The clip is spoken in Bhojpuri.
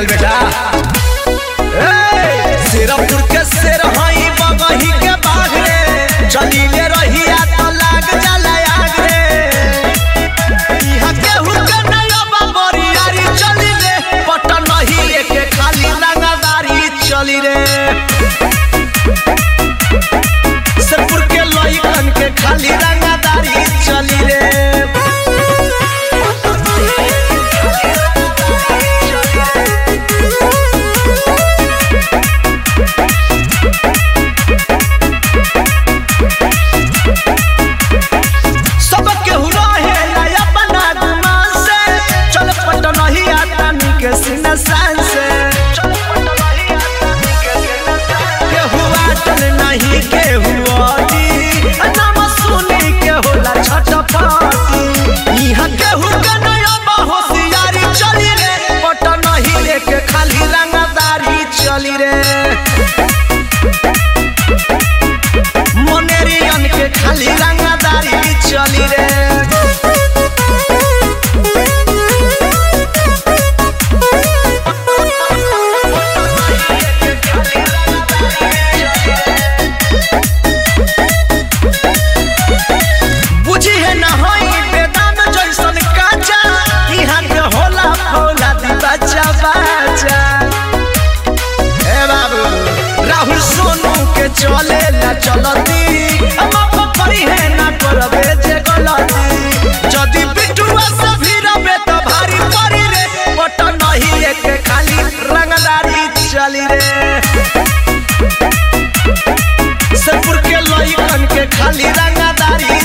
चल बेटा ए, सिरपुर के शेर हई बगही के बाघ रे चलीले रहिया तो लाग जाला आग रे इहा केहू के नया बरियारी चली रे पटन नहीं एके खाली रंगदारी चली रे सिरपुर के लइकन के खाली रंगदारी चली रे सब केहू रहे नया बना गुमान से चल पटन ही आता के सीना सान से केहू आटल नहीं केहू अडी नाम सुनी के होला छटपटी इहाँ केहू के नया होशियारी चली रे पटन ही लेके खाली रंगदारी चली रे मोनेरियन के खाली रंगदारी चली रे बुझी है न होई बेदाम जैसन काचा इहाँ के होला फौला दी बच्चा बच्चा ए बाबू राहुल सोनू के चले ला चलती हम परी है ना करबे जे गलती जदी बिटुआ से भी रबे तो भारी परी रे पट नहीं एक खाली रंगदारी चली रे सपुर के लइकन के खाली रंगदारी